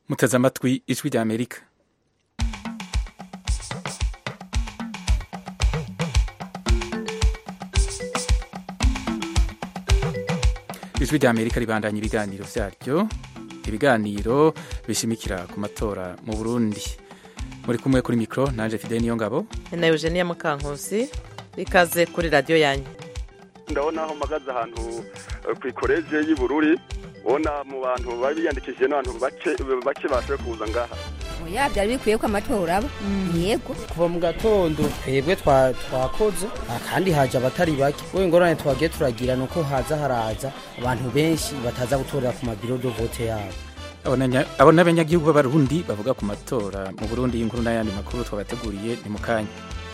muteze amatwi ijwi rya amerika ijwi rya amerika ribandanya ibiganiro vyaryo ibiganiro bishimikira ku matora mu burundi muri kumwe kuri mikro nanje fidel niyo ngabo na eugenia mukankusi ikaze kuri radiyo yanyu ndabona aho mpagaze ahantu ku ikoreje y'ubururi ubona mu bantu bari biyandikishije n'abantu bake bashoboye kuza ngaha oya byari bikwiye ko amatora aba yego kuva mu gatondo twebwe twakoze kandi haje abatari bake wowe ingorane twagiye turagira ni uko haza haraza abantu benshi bataza gutorera ku mabiro do vote yabo abo n'abanyagihugu b'abarundi bavuga ku matora mu burundi y'inkuru n'ayandi makuru twabateguriye ni mu kanya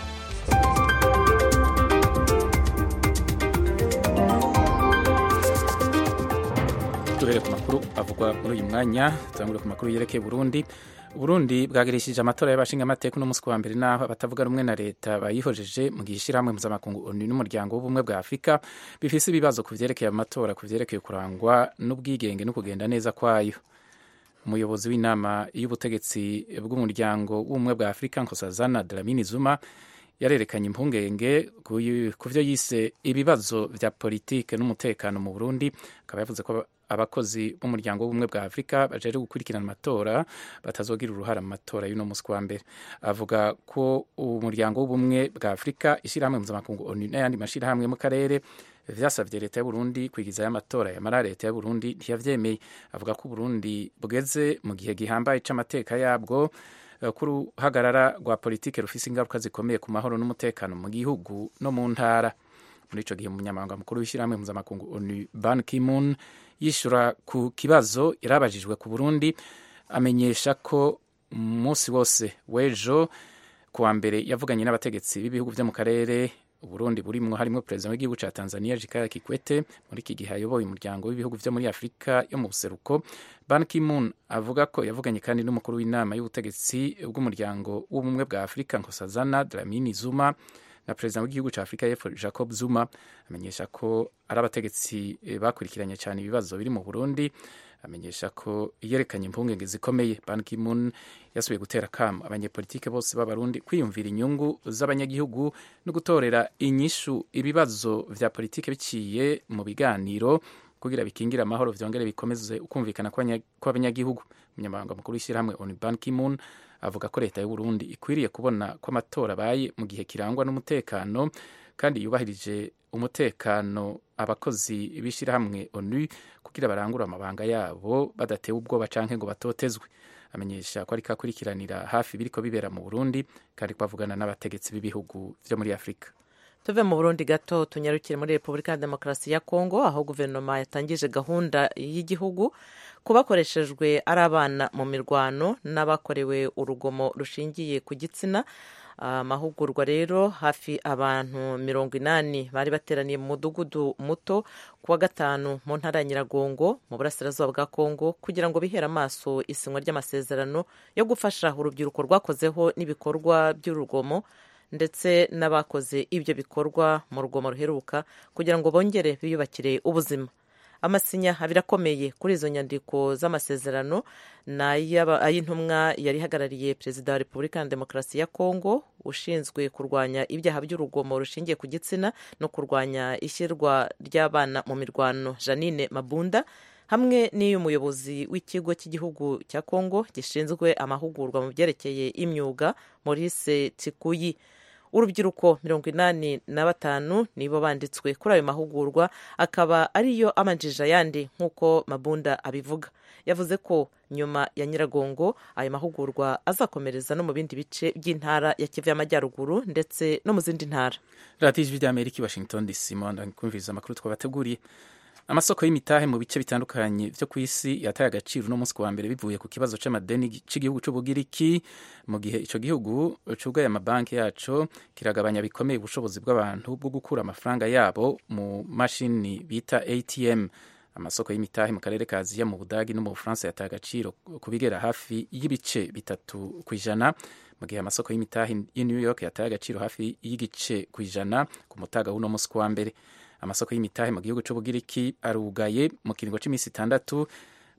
duhere ku makuru avugwa muri uyu mwanya turangure ku makuru yerekeye burundi uburundi bwagirishije amatora y'abashinga amateka uno munsi wa mbere naho abatavuga rumwe na leta bayihojeje mu gihe ishyirahamwe mpuzamakungu onu n'umuryango w'ubumwe bwa afurika bifise ibibazo ku vyerekeye amatora ku vyerekeye kurangwa n'ubwigenge no kugenda neza kwayo umuyobozi w'inama y'ubutegetsi bw'umuryango w'ubumwe bwa afurika nkosazana dlamini zuma yarerekanye impungenge ku vyo yise ibibazo vya politike n'umutekano mu burundi akaba yavuze ko abakozi b'umuryango w'ubumwe bwa afurika bajeje gukurikirana amatora batazogira uruhara mu matora y'uno munsi wa mbere avuga ko umuryango w'ubumwe bwa afurika ishyirahamwe mpuzamakungu onu n'ayandi mashyirahamwe mu karere vyasavye leta y'uburundi kwigizayo amatora yamara leta y'uburundi ntiyavyemeye avuga ko uburundi bugeze mu gihe gihambaye c'amateka yabwo ko uruhagarara rwa politike rufise ingaruka zikomeye ku mahoro n'umutekano mu gihugu no mu ntara muri ico gihe umunyamabanga mukuru w'ishyirahamwe mpuzamakungu onu ban kimun yishura ku kibazo yarabajijwe ku burundi amenyesha ko umunsi wose w'ejo kuwa mbere yavuganye n'abategetsi b'ibihugu vyo mu karere uburundi burimwo harimwo perezida w'igihugu ca tanzania jikaya kikwete muri iki gihe ayoboye umuryango w'ibihugu vyo muri afurika yo mu buseruko ban kimun avuga ko yavuganye kandi n'umukuru w'inama y'ubutegetsi bw'umuryango w'ubumwe bwa afurika nkosazana dlamini zuma na perezida w'igihugu cya afurika y'epfo jacob zuma amenyesha ko ari abategetsi bakurikiranye cyane ibibazo biri mu burundi amenyesha ko yerekanye impungenge zikomeye ban kimun yasubiye gutera kamo abanyepolitike bose b'abarundi kwiyumvira inyungu z'abanyagihugu no gutorera inyishu ibibazo vya politike biciye mu biganiro kugira bikingire amahoro vyongere bikomeze ukumvikana kw'abanyagihugu umunyamabanga mukuru w'ishyirahamwe onu ban kimun avuga ko leta y'uburundi ikwiriye kubona ko amatora abaye mu gihe kirangwa n'umutekano kandi yubahirije umutekano abakozi b'ishyirahamwe onu kugira barangure amabanga yabo badatewe ubwoba canke ngo batotezwe amenyesha ko ariko akurikiranira hafi biriko bibera mu burundi kandi ko avugana n'abategetsi b'ibihugu vyo muri afurika tuve mu burundi gato tunyarukire muri repubulika ya demokarasi ya kongo aho guverinoma yatangije gahunda y'igihugu ku bakoreshejwe ari abana mu mirwano n'abakorewe urugomo rushingiye ku gitsina amahugurwa rero hafi abantu mirongo inani bari bateraniye mu mudugudu muto ku wa gatanu mu ntara ya nyiragongo mu burasirazuba bwa kongo kugira ngo bihere amaso isinywa ry'amasezerano yo gufasha urubyiruko rwakozeho n'ibikorwa by'urugomo ndetse n'abakoze ibyo bikorwa mu rugomo ruheruka kugira ngo bongere biyubakire ubuzima amasinya abiri akomeye kuri izo nyandiko z'amasezerano ni ay'intumwa yari ihagarariye perezida wa repubulika ya demokarasi ya kongo ushinzwe kurwanya ibyaha by'urugomo rushingiye ku gitsina no kurwanya ishyirwa ry'abana mu mirwano janine mabunda hamwe n'iy'umuyobozi w'ikigo cy'igihugu cya kongo gishinzwe amahugurwa mu byerekeye imyuga maurice tikuyi urubyiruko mirongo inani na batanu nibo banditswe kuri ayo mahugurwa akaba ariyo amanjije ayandi nk'uko mabunda abivuga yavuze ko nyuma ya nyiragongo ayo mahugurwa azakomereza no mu bindi bice by'intara ya kivu y'amajyaruguru ndetse no mu zindi ntara radiyo ijwi ry'amerika i washington dc kumviriza amakuru twabateguriye amasoko y'imitahe mu bice bitandukanye vyo ku isi yataye agaciro uno munsi wa mbere bivuye ku kibazo c'amadeni c'igihugu c'ubugiriki mu gihe ico gihugu cugaye amabanki yaco kiragabanya bikomeye ubushobozi bw'abantu bwo gukura amafaranga yabo mu mashini bita atm amasoko y'imitahe mu karere ka aziya mu budagi no mu bufaransa yataye agaciro ku bigera hafi y'ibice bitatu ku ijana mu gihe amasoko y'imitahe y'i new york yataye agaciro hafi y'igice ku ijana ku mutaga w'uno munsi wa mbere amasoko y'imitahe mu gihugu c'ubugiriki arugaye mu kiringo c'iminsi itandatu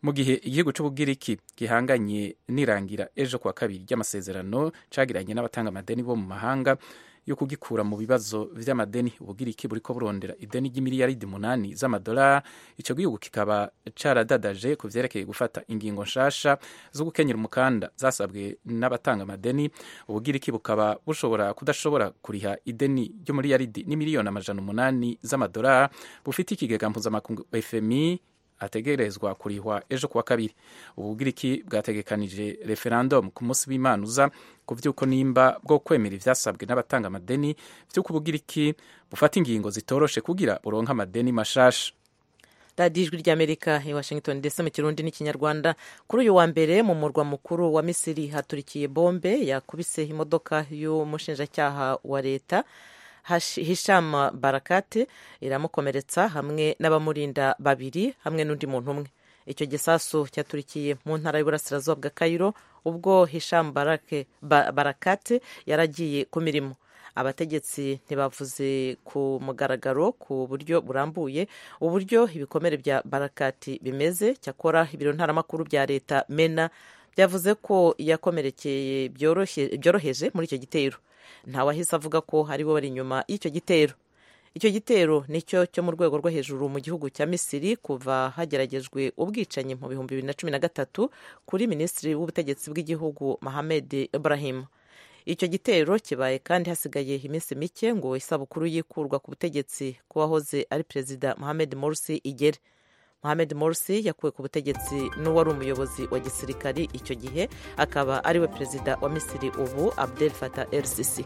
mu gihe igihugu c'ubugiriki gihanganye nirangira ejo kuwa kabiri ry'amasezerano cagiranye n'abatanga amadeni bo mu mahanga yo kugikura mu bibazo vy'amadeni ubugiriki buriko burondera ideni ry'imiliyaridi munani z'amadolari ico gihugu kikaba caradadaje ku vyerekeye gufata ingingo nshasha zo gukenyera umukanda zasabwe n'abatanga amadeni ubugiriki bukaba bushobora kudashobora kuriha ideni ry'umiliyaridi n'imiliyoni amajana umunani z'amadolari bufite ikigega mpuzamakungu fmi ategerezwa kurihwa ejo kuwa kabiri ubugiriki bwategekanije referendum ku munsi w'imana uza ku vy'uko nimba bwo kwemera ivyasabwe n'abatanga amadeni vy'uko ubugiriki bufata ingingo zitoroshe kugira buronke amadeni mashasha radiyo ijwi ry'amerika i washington ndetse mu kirundi n'ikinyarwanda kuri uyu wa mbere mu murwa mukuru wa misiri haturikiye bombe yakubise imodoka y'umushinjacyaha wa leta hisham barakate iramukomeretsa hamwe n'abamurinda babiri hamwe n'undi muntu umwe icyo gisasu cyaturikiye mu ntara y'uburasirazuba bwa kayiro ubwo hisham barake, ba, barakate yaragiye ku mirimo abategetsi ntibavuze ku mugaragaro ku buryo burambuye uburyo ibikomere bya barakati bimeze cyakora ibiro ntaramakuru bya leta mena byavuze ko yakomerekeye byoroheje muri icyo gitero ntawahise avuga ko ari bo bari inyuma y'icyo gitero icyo gitero nicyo cyo mu rwego rwo hejuru mu gihugu cya misiri kuva hageragejwe ubwicanyi mu bihumbi bibiri na cumi na gatatu kuri minisitiri w'ubutegetsi bw'igihugu mohamed ibrahim icyo gitero kibaye kandi hasigaye iminsi mike ngo isabukuru yikurwa ku butegetsi kuwahoze ari perezida mohamed morsi igere mohamed morsi yakuwe ku butegetsi n'uwari umuyobozi wa gisirikari icyo gihe akaba ariwe perezida wa misiri ubu abdel fatah el sisi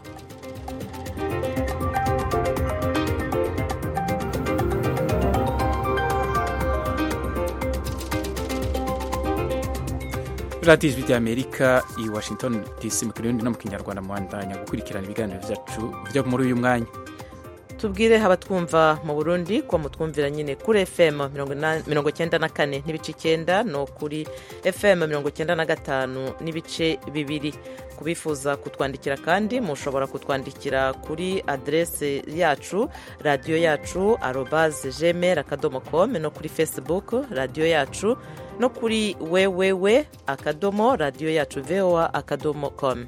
radiyo ijwi ry'amerika i washington dc mu kirundi no mu kinyarwanda muhandanya gukurikirana ibiganiro byacu byo muri uyu mwanya tubwire abatwumva mu burundi ko mutwumvira nyine kuri fm mirongo icyenda na kane n'ibice icyenda no kuri fm mirongo icyenda na gatanu n'ibice bibiri kubifuza kutwandikira kandi mushobora kutwandikira kuri aderese yacu radiyo yacu arobaze gmail akadomo com no kuri facebook radiyo yacu no kuri wewewe akadomo radiyo yacu voa akadomo com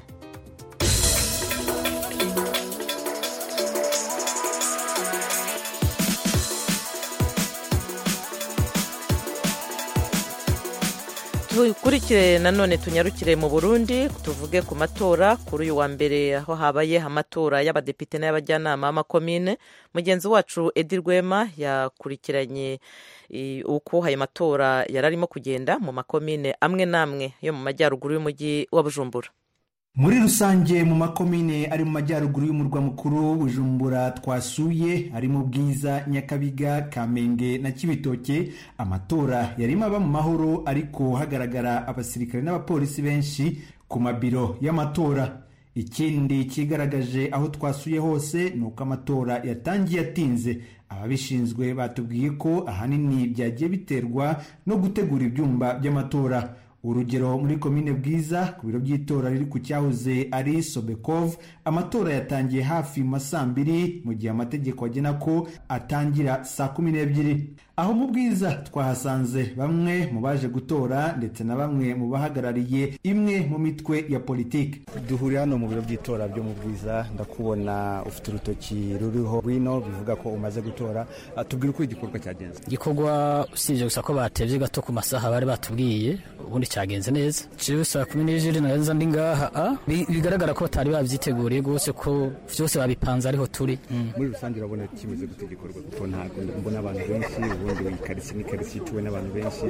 dukurikire nanone tunyarukire mu burundi tuvuge ku matora kuri uyu wa mbere aho habaye amatora y'abadepite n'ay'abajyanama b'amakomine mugenzi wacu edi rwema yakurikiranye uko ayo matora yari arimo kugenda mu makomine amwe n'amwe yo mu majyaruguru y'umujyi wa bujumbura muri rusange mu makomine ari mu majyaruguru y'umurwa mukuru bujumbura twasuye harimo bwiza nyakabiga kamenge na kibitoke amatora yarimo aba mu mahoro ariko hagaragara abasirikare n'abapolisi benshi ku mabiro y'amatora ikindi kigaragaje aho twasuye hose ni uko amatora yatangiye atinze ababishinzwe batubwiye ko ahanini byagiye biterwa no gutegura ibyumba by'amatora urugero muri komine bwiza ku biro by'itora riri ku cyahoze ari sobekov amatora yatangiye hafi mu saa mbiri mu gihe amategeko agena ko atangira saa kumi n'ebyiri aho mu bwiza twahasanze bamwe mu baje gutora ndetse na bamwe mu bahagarariye imwe mu mitwe ya politiki duhuriye hano mu biro by'itora byo mu bwiza ndakubona ufite urutoki ruriho rwino bivuga ko umaze gutora tubwire uko igikorwa cyagenze igikorwa usibye gusa ko batebye gato ku masaha bari batubwiye ubundi cyagenze neza jewe saa kumi n'ebyiri naza ndi ngaha bigaragara ko batari babyiteguriye rwose ko byose babipanze ariho turi muri rusange urabona kimeze gute igikorwa kuko ntabwo mbona abantu benshi ubundi ikarisi n'ikarisi ituwe n'abantu benshi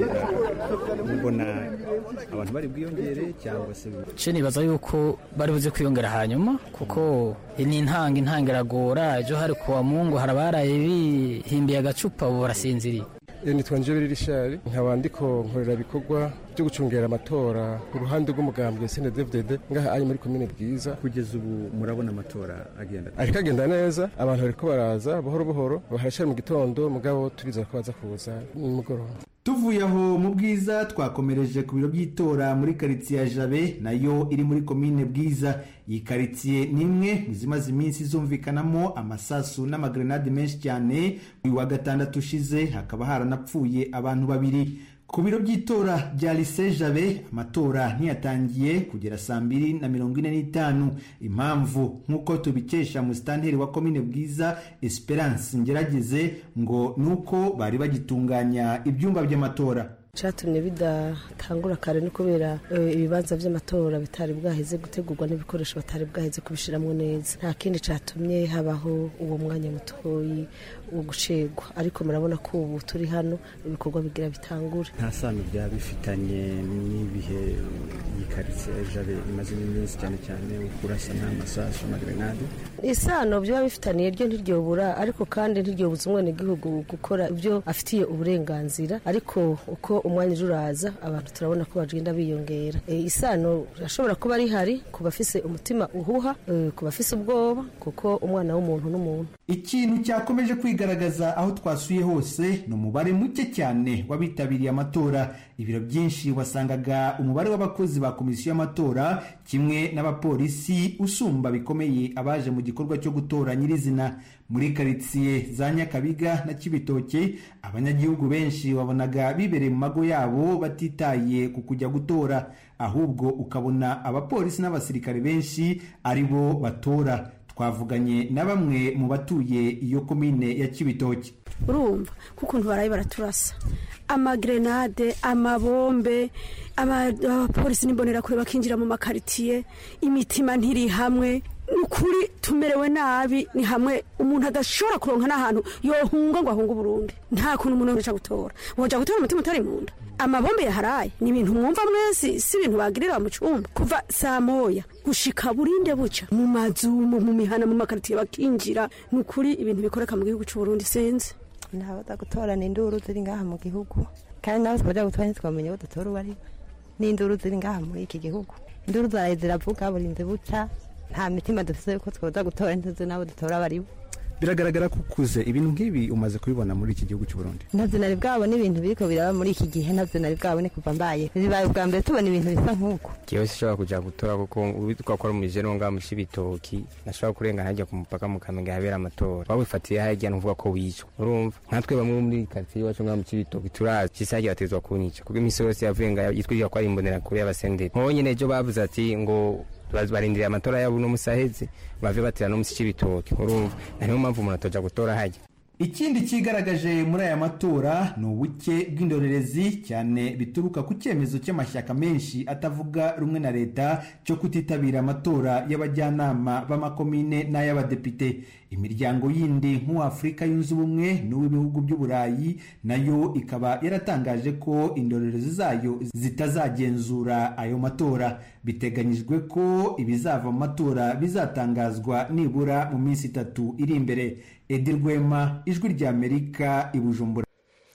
mbona abantu bari bwiyongere cyangwa se ce nibaza yuko bari buze kwiyongera hanyuma kuko ni intanga intanga iragora ejo hari kuwa mungu hari abaraye bihimbiye agacupa ubu barasinziriye nitwa njobere rishari nkaba ndiko nkorera ibikorwa byo gucungera amatora ku ruhande rw'umugambwe snddfdd ngaha ari muri komine bwiza kugeza ubu murabona amatora agenda ariko agenda neza abantu bariko baraza buhoro buhoro harashari mu gitondo mugabo turizera ko baza kuza nimugoroba tuvuye aho mu bwiza twakomereje ku biro by'itora muri karitsiye ya jabe nayo iri muri komine bwiza iyi karitsiye ni imwe mu zimaze iminsi zumvikanamo amasasu n'amagrenade menshi cyane uyu wa gatandatu ushize hakaba haranapfuye abantu babiri ku biro by'itora bya lise jabe amatora ntiyatangiye kugera saa mbiri na mirongo ine n'itanu impamvu nk'uko tubikesha musitanteri wa komine bwiza esperance ngerageze ngo ni uko bari bagitunganya ibyumba by'amatora cyatumye bidatangura kare ni kubera ibibanza by'amatora bitari bwaheze gutegurwa n'ibikoresho batari bwaheze kubishyiramo neza nta kindi cyatumye habaho uwo mwanya mutoyi wo gucegwa ariko murabona ko ubu turi hano ibikorwa bigira bitangure nta sano byaba bifitanye n'ibihe iyi karitsiye jabe imaze iminsi cyane cyane kurasa n'amasasu amagerenade isano byaba bifitaniye ryo ntiryobura ariko kandi ntiryobuza umwenegihugu gukora ibyo afitiye uburenganzira ariko uko umwanya uje uraza abantu turabona ko bagenda biyongera isano irashobora kuba rihari ku bafise umutima uhuha ku bafise ubwoba kuko umwana w'umuntu n'umuntu ikintu cyakomeje kwigaragaza aho twasuye hose ni umubare muke cyane w'abitabiriye amatora ibiro byinshi wasangaga umubare w'abakozi ba komisiyo y'amatora kimwe n'abapolisi usumba bikomeye abaje mu gikorwa cyo gutora nyirizina muri karitsiye za nyakabiga na kibitoke abanyagihugu benshi wabonaga bibereye mu mago yabo batitaye ku kujya gutora ahubwo ukabona abapolisi n'abasirikare benshi ari bo batora twavuganye na bamwe mu batuye iyo komine ya kibitoki urumva nk'ukuntu baraye baraturasa amagrenade amabombe abapolisi n'imbonerakure bakinjira mu makaritiye imitima ntiri hamwe ni ukuri tumerewe nabi ni hamwe umuntu adashobora kuronka n'ahantu yohunga ngo ahunge uburundi nta kuntu umuntu aca gutora wajya gutora umutima utari mu nda amabombe yaharaye ni ibintu mwumva mwese si ibintu bagirira mu cyumba kuva saa moya gushika burinde buca mu mazu mu mihana mu makaritiye bakinjira ni ukuri ibintu bikoreka mu gihugu cy'uburundi sinzi ntabaza gutorana induru ziri ngaha mu gihugu kandi nawe twajya gutora ntitwamenye ko dutora uwo ari we n'induru ziri ngaha muri iki gihugu induru zaraye ziravuga burinze buca nta mitima dufite ko twaza gutora ntuzi nabo dutora abo ari bo biragaragara ko ukuze ibintu nk'ibi umaze kubibona muri iki gihugu cy'u Burundi ntabyo nari bwabona ibintu biriko biraba muri iki gihe ntabyo nari bwabone kuva mbaye bibaye ubwa mbere tubona ibintu bisa nk'uko jewe sishobora kuja gutora kuko uwitwa ko ari umujene wo ngaha mu cibitoki nashobora kurengana hajya ku mupaka mu kamenge habera amatora waba wifatiye harya nuvuga ko wicwa urumva nkatwe bamwe muri karitsiye iwacu ngaha mu cibitoki turazi cisa harya batezwa kunyica kuko imisi yose yavuye ngaho yitwirira ko ari imbonerakure y'abasenderi nko nyene ejo bavuze ati ngo barindiriye amatora yabo uno musi aheze bave batera no musi c'ibitoki urumva niyo mpamvu umuntu atoja gutora hajya ikindi cyigaragaje muri aya matora ni ubuke bw'indorerezi cyane bituruka ku cyemezo cy'amashyaka menshi atavuga rumwe na leta cyo kutitabira amatora y'abajyanama b'amakomine n'ay'abadepite imiryango yindi nk'uw'afurika yunze ubumwe n'uw'ibihugu by'uburayi nayo ikaba yaratangaje ko indorerezi zayo zitazagenzura ayo matora biteganyijwe ko ibizava mu matora bizatangazwa nibura mu minsi itatu iri imbere edi rwema ijwi ry'amerika i bujumbura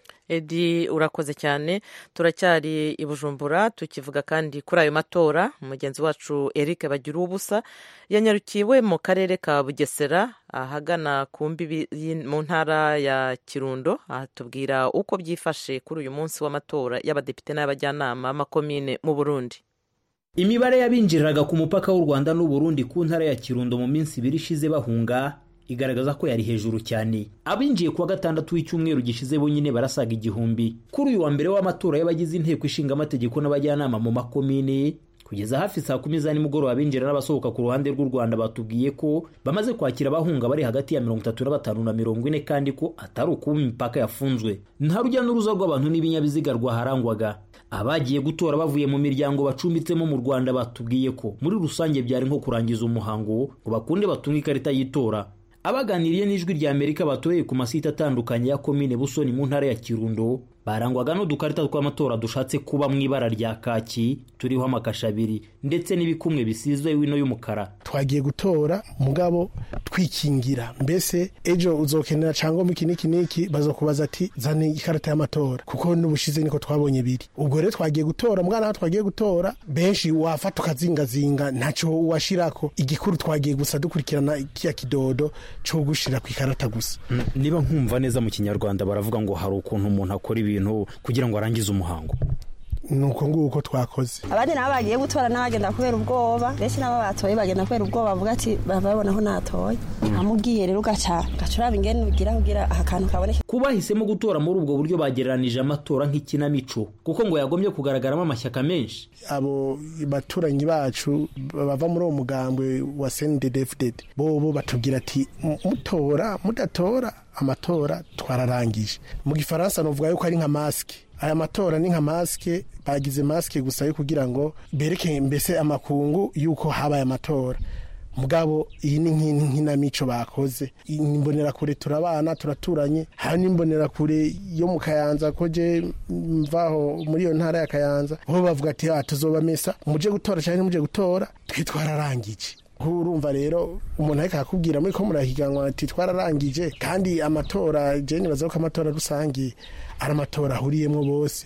edi urakoze cyane turacyari i bujumbura tukivuga kandi kuri ayo matora mugenzi wacu eric bagira ubusa yanyarukiwe mu karere ka bugesera ahagana ku mbibi mu ntara ya kirundo ahatubwira uko byifashe kuri uyu munsi w'amatora y'abadepite n'abajyanama b'amakomine mu burundi imibare y'abinjiriraga ku mupaka w'u rwanda n'uburundi ku ntara ya kirundo mu minsi ibiri ishize bahunga igaragaza ko yari hejuru cyane abinjiye kuwa gatandatu w'icyumweru gishize bonyine barasaga igihumbi kuri uyu wa mbere w'amatora y'abagize inteko ishinga amategeko n'abajyanama mu makomine kugeza hafi saa kumi za nimugoroba abinjira n'abasohoka ku ruhande rw'u rwanda batubwiye ko bamaze kwakira abahunga bari hagati ya mirongo itatu na batanu na mirongo ine kandi ko atari ukuba imipaka yafunzwe nta rujya n'uruza rw'abantu n'ibinyabiziga rwaharangwaga abagiye gutora bavuye mu miryango bacumbitsemo mu rwanda batubwiye ko muri rusange byari nko kurangiza umuhango ngo bakunde batunge ikarita y'itora abaganiriye n'ijwi rya amerika batoreye ku masite atandukanye ya komine busoni mu ntara ya kirundo barangwaga n'udukarita tw'amatora dushatse kuba mu ibara rya kaki turiho amakasha abiri ndetse n'ibikumwe bisize wino y'umukara twagiye gutora mugabo twikingira mbese ejo uzokenera cyangwa mu iki n'iki n'iki bazokubaza ati zana ikarita y'amatora kuko n'ubushize niko twabonye biri ubwo rero twagiye gutora mwana aho twagiye gutora benshi wafata ukazingazinga ntacyo washirako igikuru twagiye gusa dukurikirana kiya kidodo cyo gushira ku ikarita gusa niba nkumva neza mu kinyarwanda baravuga ngo hari ukuntu umuntu akora ibintu kugira ngo arangize umuhango ni uko nguko twakoze abandi nabo bagiye gutora n'abagenda kubera ubwoba benshi nabo batoye bagenda kubera ubwoba bavuga ati babona aho natoye amubwiye rero ugaca ugaca uraba ingene ugira kugira aha kantu kaboneke ku bahisemo gutora muri ubwo buryo bagereranije amatora nk'ikinamico kuko ngo yagombye kugaragaramo amashyaka menshi abo baturanyi bacu bava muri uwo mugambwe wa sendedefudede bobo batubwira ati mutora mudatora amatora twararangije mu gifaransa nuvuga yuko ari nka masike aya matora ni nka masike bagize masike gusa yo kugira ngo bereke mbese amakungu yuko habaye amatora mugabo iyi ni nk'inamico bakoze imbonerakure turabana turaturanye hari n'imbonerakure yo mu kayanza ko je mvaho muri iyo ntara ya kayanza bo bavuga ati tuzoba mesa muje gutora cyangwa muje gutora twe twararangije urumva rero umuntu ariko akakubwira muri ko murahiganwa ati twararangije kandi amatora jeni baza ko amatora rusange ari amatora ahuriyemo bose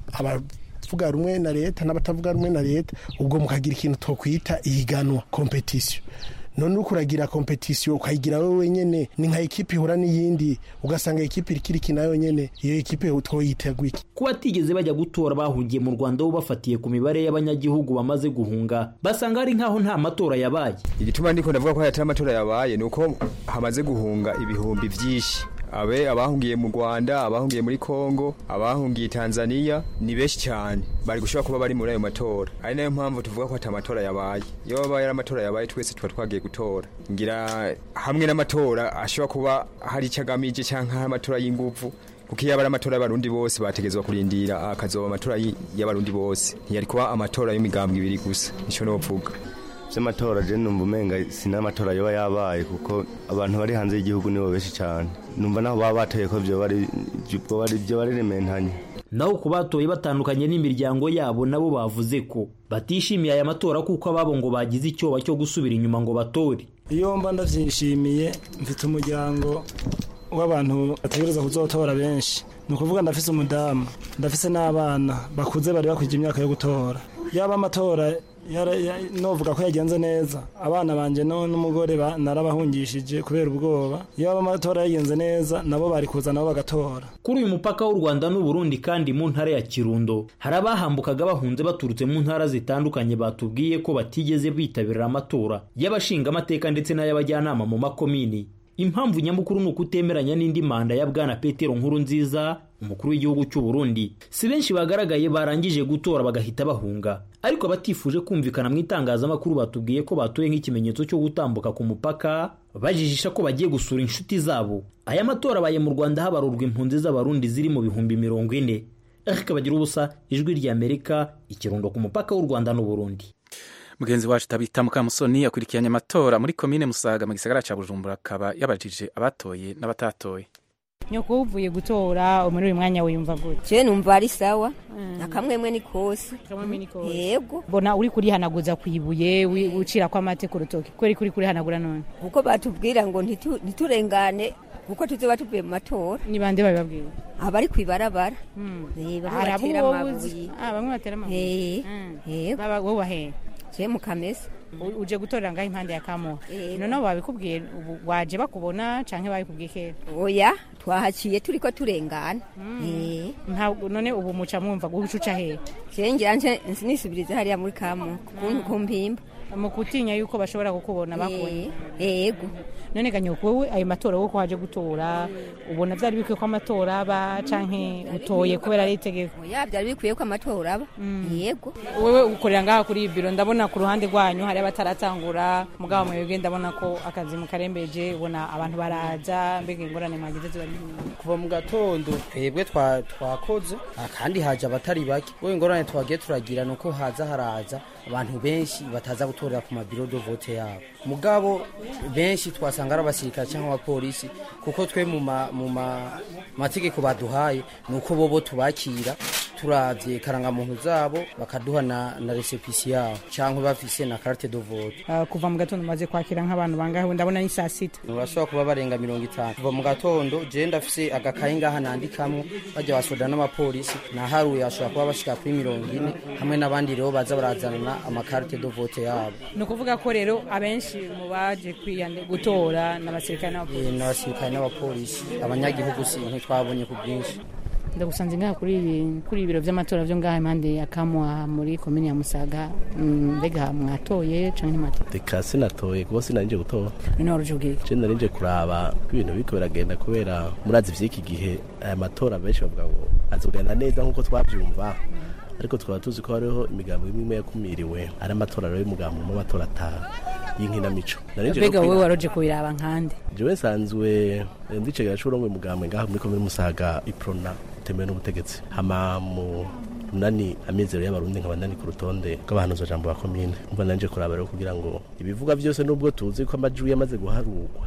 abavuga rumwe na leta n'abatavuga rumwe na leta ubwo mukagira ikintu twokwita ihiganwa kompetisiyo none uko uragira kompetisiyo ukayigira wowe wenyine ni nka ekipi ihura n'iyindi ugasanga ekipi ikiri ikina yonyine iyo ekipi twoyiteguye iki kuba batigeze bajya gutora bahungiye mu rwanda bo bafatiye ku mibare y'abanyagihugu bamaze guhunga basanga ari nk'aho nta matora yabaye igituma ndiko ndavuga ko hatari amatora yabaye ni uko hamaze guhunga ibihumbi byinshi abe abahungiye mu Rwanda abahungiye muri Kongo abahungiye Tanzania ni benshi cyane bari gushobora kuba bari muri ayo matora ari nayo mpamvu tuvuga ko atamatora yabaye iyo babaye amatora yabaye twese tuba twagiye gutora ngira hamwe n'amatora ashobora kuba hari icyo agamije cyangwa hari amatora y'inguvu kuko iyo ari amatora y'abarundi bose bategezwa kurindira akazoba amatora y'abarundi bose ntiyari kuba amatora y'imigambwe ibiri gusa nicyo novuga by'amatora je numva umenga sinamatora yoba yabaye kuko abantu bari hanze y'igihugu nibo benshi cyane numva naho baba batoye ko byo bari byo bari rementanye naho ku batoye batandukanye n'imiryango yabo nabo bavuze ko batishimiye aya matora kuko ababo ngo bagize icyoba cyo gusubira inyuma ngo batore iyo mba ndavyishimiye mfite umuryango w'abantu bategereza kuzotora benshi ni ukuvuga ndafise umudamu ndafise n'abana bakuze bari bakwije imyaka yo gutora yaba amatora novuga ko yagenze neza abana banje n'umugore narabahungishije kubera ubwoba iyo amatora yagenze neza nabo bari kuza nabo bagatora kuri uyu mupaka w'u rwanda n'uburundi kandi mu ntara ya kirundo hari abahambukaga bahunze baturutse mu ntara zitandukanye batubwiye ko batigeze bitabira amatora y'abashingamateka ndetse n'ay'abajyanama mu makomini impamvu nyamukuru ni ukutemeranya n'indi manda ya bwana petero nkuru nziza umukuru w'igihugu cy'u Burundi si benshi bagaragaye barangije gutora bagahita bahunga ariko abatifuje kumvikana mu itangazamakuru batubwiye ko batoye nk'ikimenyetso cyo gutambuka ku mupaka bajijisha ko bagiye gusura inshuti zabo aya matora abaye mu rwanda habarurwa impunzi z'abarundi ziri mu bihumbi mirongo ine ariko bagira ubusa ijwi ry'amerika ikirundo ku mupaka w'u rwanda n'uburundi mugenzi wacu tabita mukamusoni yakurikiranye amatora muri komine musaga mu gisagara cya bujumbura akaba yabajije abatoye n'abatatoye nyoko uvuye gutora muri uyu mwanya wiyumva gute je numva ari sawa akamwemwe ni kose yego mbona uri kurihanaguza ku ibuye ucira ko amate ku rutoki kuko uri kuri kurihanagura none kuko batubwira ngo ntiturengane kuko tuzoba tuvuye mu matora ni bande babibabwira abari kwibarabara hari abo wowe bamwe batera amabuye wowe wahera je mu kamesa uje gutorera ngaho impande ya kamuha noneho babikubwiye waje bakubona canke babikubwiye kera oya twahaciye turiko turengana none ubu muca mwumva guca uca hehe je ngira nje nisubirize hariya muri kamuha ku mpimba mu gutinya yuko bashobora kukubona bakubonye yego none ganyoko wowe ayo matora wowe ko waje gutora ubona byari bikwiye ko amatora aba canke utoye kubera ari itegeko oya byari bikwiye ko amatora aba yego wewe ukorera ngaha kuri biro ndabona ku ruhande rwanyu hari abataratangura mugabo mwebwe ndabona ko akazi mukarembeje ubona abantu baraza mbega ingorane mwagize ziba kuva mu gatondo twebwe twakoze kandi haje abatari bake wowe ingorane twagiye turagira nuko haza haraza abantu benshi bataza gutorera ku mabiro do vote yabo mugabo benshi twasanga ari abasirikare cyangwa abapolisi kuko twe mu mategeko baduhaye ni uko bobo tubakira turavye karangamuntu zabo bakaduha na, na resepisi yabo cyangwa bafise na carte de vote uh, kuva mu gatondo maze kwakira nk'abantu bangahe ndabona ni saa sita urashobora kuba barenga mirongo itanu kuva mu gatondo je ndafise agakayi ngaha nandikamwo bajya basoda n'abapolisi naharuye ashobora kuba bashika kuri mirongo ine hamwe n'abandi rero baza barazanana amakarte de vote yabo ni ukuvuga ko rero abenshi mu baje gutora n'abasirikare n'abapolisi n'abasirikare n'abapolisi abanyagihugu si ntitwabonye ku bwinshi ndagusanze ngaha kuri kuri ibiro by'amatora byo ngaha impande ya kamwa muri komini ya musaga Mm, mbega mwatoye canke ntimwatoye reka sinatoye kuko sinarije gutora none waruje ubwira je narije kuraba ko ibintu biriko biragenda kubera murazi vy'iki gihe aya matora benshi bavuga ngo azogenda neza nk'uko twavyumva ariko tukaba tuzi ko hariho imigambo imwe imwe yakumiriwe ari amatora rero y'umugambo mu matora ata y'inkinamico Narije rero mbega wowe kwira- waroje kubiraba nkande jewe nsanzwe eh, ndicegera c'urongoye umugambwe ngaha muri komine musaga iprona utemewe n'ubutegetsi hama mu nani amizero y'abarundi nkaba ndani ku rutonde rw'abahanuza jambo ba komine umva nanje kuraba rero kugira ngo ibivuga byose nubwo tuzi ko amajwi yamaze guharurwa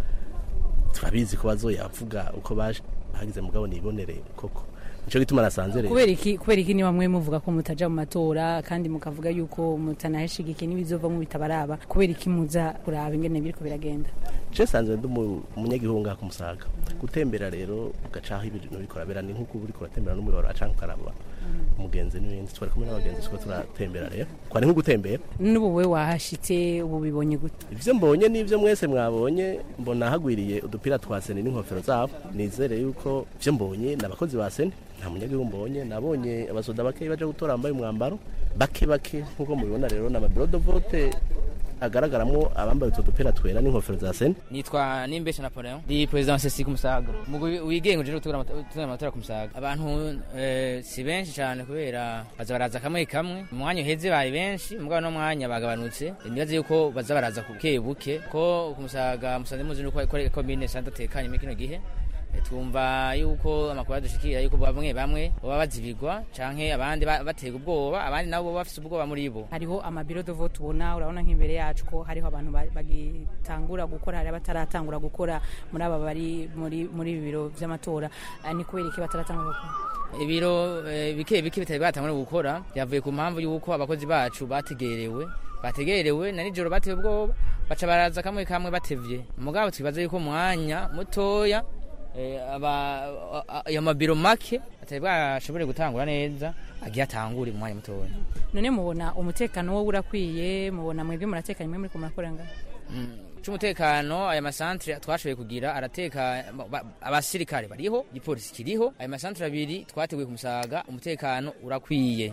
turabizi ko bazoyavuga uko baje bagize mugabo nibonere koko nico gituma nasanze rero kubera iki kubera iki niba mwe muvuga ko mutaja mu matora kandi mukavuga yuko mutanaheshigikiye n'ibizovamwo bitabaraba kubera iki muza kuraba ingene biriko biragenda je sanzwe ndi umu- umunyagihugu ngaha ku musaga gutembera rero ugacaho ibintu biriko birabera ni nk'uko uba uriko uratembera n'umuyoboro canke ukaraba umugenzi n'ibindi twari kumwe n'abagenzi tuko turatembera rero kwari nko gutembera n'ubu we wahashitse ubu bibonye gute ivyo mbonye n'ivyo mwese mwabonye mbona hagwiriye udupira twa seni n'inkofero zabo nizere yuko ivyo mbonye ni abakozi ba seni nta munyagihugu mbonye nabonye abasoda bakeyi baje gutora bambaye umwambaro bake bake nk'uko mubibona rero ni amabirodo vote agaragaramwo abambaye utwo dupira twera n'inkofero za seni nitwa nimbesha napoleon ndi perezida wa sesi ku musaga umugwi wigenga uje gutegura amata- gutegura amatora ku musaga abantu eh, si benshi cyane kubera baza baraza kamwe kamwe mu mwanya uheze bari benshi mugabo no mwanya bagabanutse nibaze yuko baza baraza ku buke buke ko ku musaga musanze muzi nuko ko komine santa tekanye muri kino gihe Eh, twumva yuko amakuru adushikira yuko bamwe bamwe baba bazibigwa canke abandi ba- batega ubwoba abandi nabo baba bafise ubwoba muri bo hariho amabiro de vote ubona urabona nk'imbere yacu ko hariho abantu ba- bagitangura gukora hari abataratangura gukora muri aba bari muri muri ibi biro by'amatora Ah, ni kubera iki bataratangura gukora ibiro eh, bike bike bitari bwatangura gukora byavuye ku mpamvu y'uko abakozi bacu bategerewe bategerewe na nijoro batewe ubwoba baca baraza kamwe kamwe batevye mugabo twibaza yuko mwanya mutoya eh, aba a- a- ayo mabiro make atari bwashobore gutangura neza agiye atangure mu mwanya mutoya none mubona umutekano wo urakwiye mubona mwebwe muratekanye mwe muri ko murakora ngaho c'umutekano aya masantre twashoboye kugira arateka ba- abasirikare bariho igipolisi kiriho aya masantre abiri twateguye ku musaga umutekano urakwiye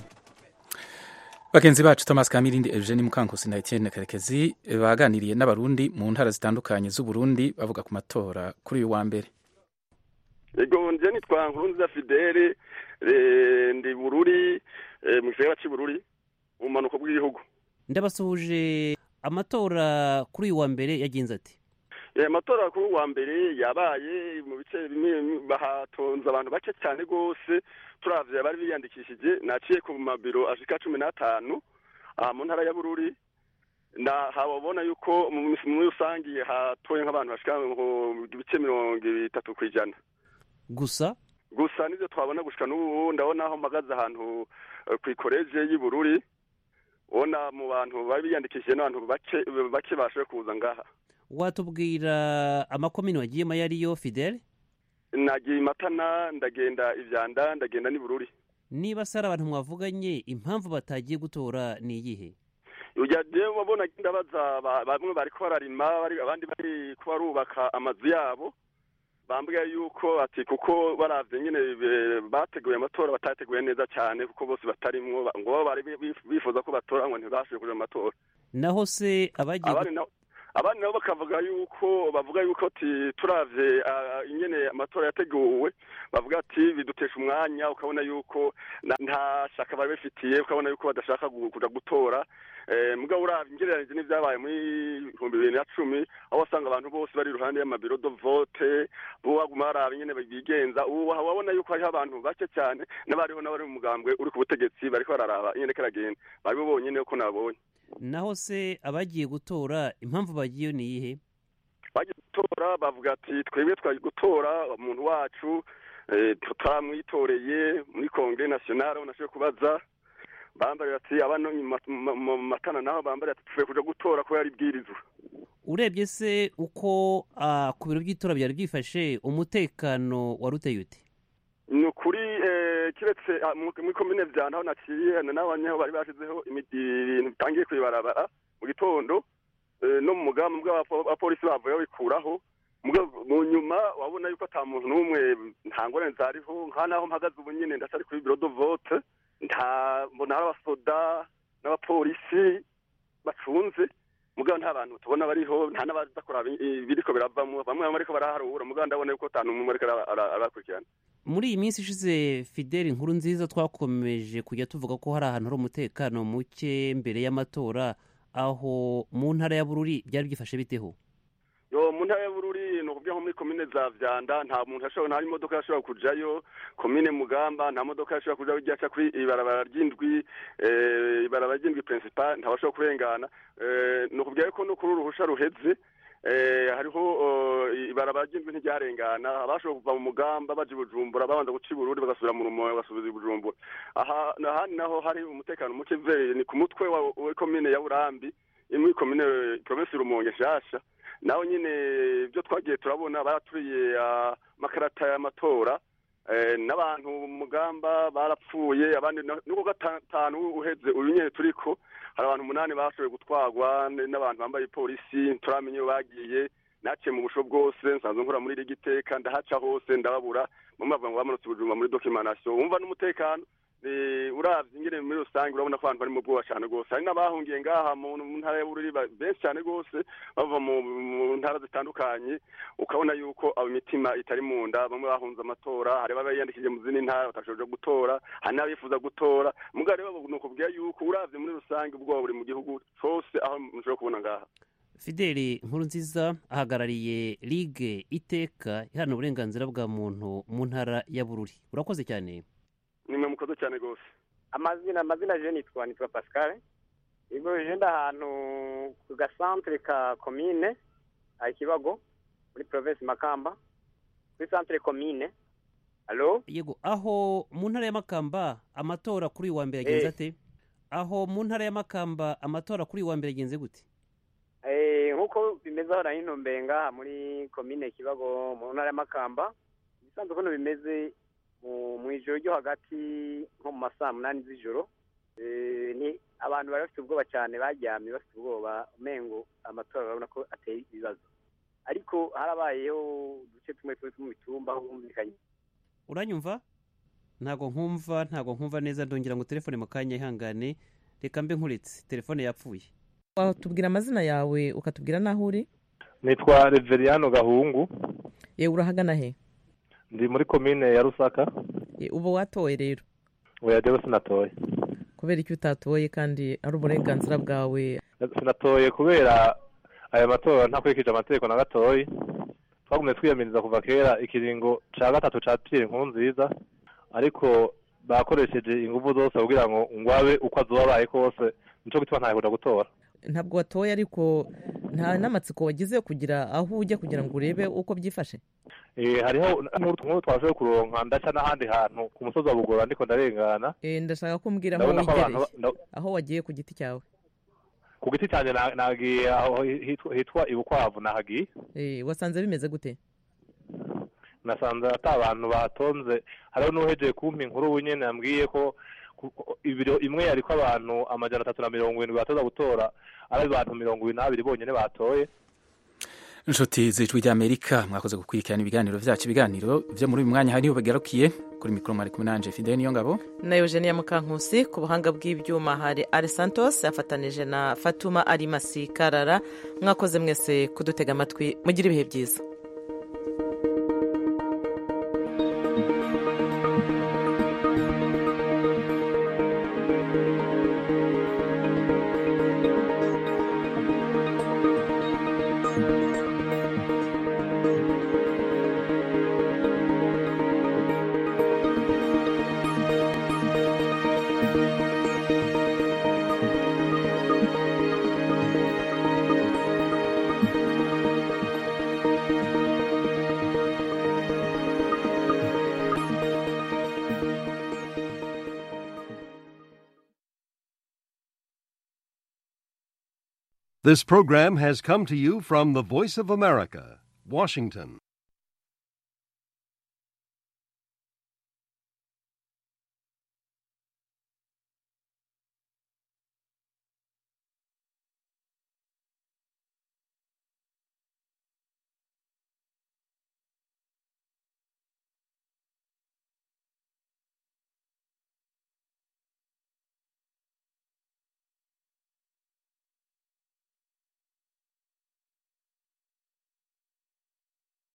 bagenzi bacu thomas kamirindi eugene mukankusi na etienne karekezi baganiriye n'abarundi mu ntara zitandukanye z'uburundi bavuga ku matora kuri uyu wa mbere ego nje nitwa nkurunziza fidele eh, ndi bururi eh, mu gisagara cy'ibururi mu bumanuko bw'igihugu ndabasuhuje amatora kuri uyu wa mbere yagenze ati Eh, amatora kuri uwa mbere yabaye mu bice bimwe bimwe bahatonze abantu bake cyane rwose turavye abari biyandikishije naciye ku mabiro ashika cumi n'atanu aha mu ntara ya bururi na hababona yuko mu muri rusangi hatoye nk'abantu bashika mu bice mirongo itatu ku ijana gusa gusa nivyo twabona gushika n'ubu ndabona aho mpagaze ahantu eh, kw'ikoreje y'Ibururi ubona mu bantu bari biyandikishije n'abantu bake bake bashoboye kuza ngaha watubwira amakomini wagiyemo ayo ariyo fidele nagiye imatana ndagenda ivyanda ndagenda n'Ibururi niba se ari abantu mwavuganye impamvu batagiye gutora ni iyihe ujya je wabona ndabaza ba- bamwe bariko bararima bari- abandi bari ko barubaka amazu yabo bambwiye yuko ati kuko baravye nyene be- bateguye amatora batateguye neza cyane kuko bose batarimwo ba- ngo bo bari bi- bifuza ko batora ngo ntibashoboye kuja mu matora naho se abagiye abandi nabo abandi nabo bakavuga yuko bavuga yuko ati turavye ah, ingene amatora yateguwe bavuga ati bidutesha umwanya ukabona yuko na- nta shaka bari bafitiye ukabona yuko badashaka gu- kuja gutora eh, mugabo uravye ingereranije n'ivyabaye muri ibihumbi bibiri na cumi aho wasanga abantu bose bari iruhande y'amabiro do vote bo baguma baraba ingene bigenza ubu wabona yuko hariho abantu bake cyane n'abariho n'abari mu mugambwe uri ku butegetsi bariko bararaba ingene karagenda bari bo bonyene ko nabonye naho se abagiye gutora impamvu bagiye ni iyihe bagiye gutora bavuga ati twebwe twagiye gutora umuntu wacu eh, tutamwitoreye muri kongere nationale aho nashoboye kubaza bambarira ati abano mu ma- mu- mu matana naho bambarira ati tuvuye kuja gutora ko yari bwirizwa urebye se uko ah, ku biro by'itora byari byifashe umutekano wari uteye ute ni ukuri eh, kiretse ah, mu- muri komine vya naho naciye na n'abanyaho bari bashizeho imi- ibintu bitangiye kwibarabara mu gitondo eh, no mu mugambi bw'abapolisi bavuye babikuraho Mugabo mu nyuma wabona yuko ata muntu n'umwe nta ngorane zariho nka naho mpagaze ubu nyine ndacyari kuri biro de vote nta mbona hari abasoda n'abapolisi bacunze mugabo nta bantu tubona bariho nta n'abaza kuraba ibiriko biravamo bamwe bamwe ariko baraharura mugabo ndabona yuko ata n'umwe ariko ara- ara- arakurikirana muri iyi minsi ishize fideli inkuru nziza twakomeje kujya tuvuga ko hari ahantu hari umutekano muke mbere y'amatora aho mu ntara ya bururi byari byifashe biteho yo mu ntara ya bururi ni ukuvuga nko muri komine za vyanda nta muntu ashobora nta imodoka yashobora kujayo komine mugamba nta modoka yashobora kujayo ijya aca kuri ibarabara ry'indwi eh, ibarabara ry'indwi principal ntabashobora kurengana Eh, ni ukuvuga yuko no kuri uruhusha ruheze eh, hariho eh, ibarabara ry'indwi ntiryarengana abashobora kuva mu mugamba baja i bujumbura babanza guca i bururi bagasubira mu rumoyo bagasubiza i bujumbura aha ahandi naho hari umutekano muke ve ni ku mutwe wa wa komine ya burambi imwe komine provinsi rumonge nshasha naho nyine ibyo twagiye turabona baraturiye ah, amakarata y'amatora eh, n'abantu mu mugamba barapfuye abandi na- nuko gatanu uheze uyu nyine turiko hari abantu umunani bashoboye gutwarwa n- n'abantu bambaye polisi turamenye iyo bagiye naciye mu busho bwose nsanzwe nkora muri iri giteka ndahaca hose ndababura bamwe bavuga ngo bamanutse ubujumba muri dokimanasiyo wumva n'umutekano eh, uravye ingene muri rusange urabona ko abantu bari mu bwoba cane rwose hari n'abahungiye ngaha mu mu ntara ya bururi ba- benshi cane rwose bava mu mu ntara zitandukanye ukabona yuko abo imitima itari mu nda bamwe bahunze amatora hari abayiyandikije mu zindi ntara batashoboye gutora hari n'abifuza gutora mugabo rero ni ukubwira yuko uravye muri rusange ubwoba buri mu gihugu cose aho mushobora kubona ngaha fideli inkuru nziza ahagarariye ligue iteka iharanira uburenganzira bwa muntu mu ntara ya bururi urakoze cyane nimwe mukoze cyane rwose amazina amazina je nitwa nitwa pascal igo je nda ahantu ku gasantere ka komine a ikibago muri province makamba kuri santere komine alo yego aho mu ntara ya makamba amatora kuri uyu wa mbere yagenze Eh. ate aho mu ntara ya makamba amatora kuri uyu wa mbere yagenze gute Eh, nk'uko bimeze aho nari ntumbeye ngaha muri komine kibago mu ntara ya makamba ibisanzwe ukuntu bimeze mu mu ijoro ryo hagati nko mu ma saa munani z'ijoro Eh, ni abantu bari bafite ubwoba cyane baryamye bafite ubwoba umengo amatora urabona ko ateye ibibazo ariko harabayeho uduce tumwe tumwe two mu mitumba aho humvikanye uranyumva ntago nkumva ntago nkumva neza ndongera ngo telefone mu kanya ihangane reka mbe nkuretse telefone yapfuye watubwira amazina yawe ukatubwira n'aho uri nitwa reveriyano gahungu yewe urahagana he ndi muri komine ya rusaka Ye, uba watoye rero oya jewe sinatoye kubera icyo utatoye kandi ari uburenganzira bwawe sinatoye kubera aya matora ntakurikije amategeko na gatoyi twagumye twiyamiriza kuva kera ikiringo ca gatatu ca piyeri nkuru nziza ariko bakoresheje ingufu zose kugira ngo ngwabe uko azoba abaye kose nico gituma ntayakunda gutora ntabwo watoye ariko nta n'amatsiko wagize yo kugira aho ujya kugira ngo urebe uko byifashe Eh, hariho nkuru twashoboye kuronka ndaca n'ahandi hantu ku musozi wa bugora ndiko ndarengana Eh, ndashaka ko umbwira aho Ndabona ko abantu wegereye ba- nda- aho wagiye ku giti cyawe ku giti cyanjye na- nagiye aho hitwa- hitwa ibukwavu nahagiye Eh, wasanze bimeze gute nasanze ata abantu batonze hariho n'uhejeye kumpa inkuru ubu nyene yambwiye ko ku- ku- ibiro imwe yariko abantu amajana atatu na mirongo irindwi batoza gutora ari abantu mirongo ibiri n'abiri bonyene batoye inshuti z'ijwi ry'amerika mwakoze gukurikirana ibiganiro byacu ibiganiro byo muri uyu mwanya hariho bigarukiye kuri mikoro mwari kumwe nanje fidele niyo ngabo na eugenia mukankusi ku buhanga bw'ibyuma hari ari santos yafatanije na fatuma arimasi karara mwakoze mwese kudutega amatwi mugire ibihe byiza This program has come to you from the Voice of America, Washington.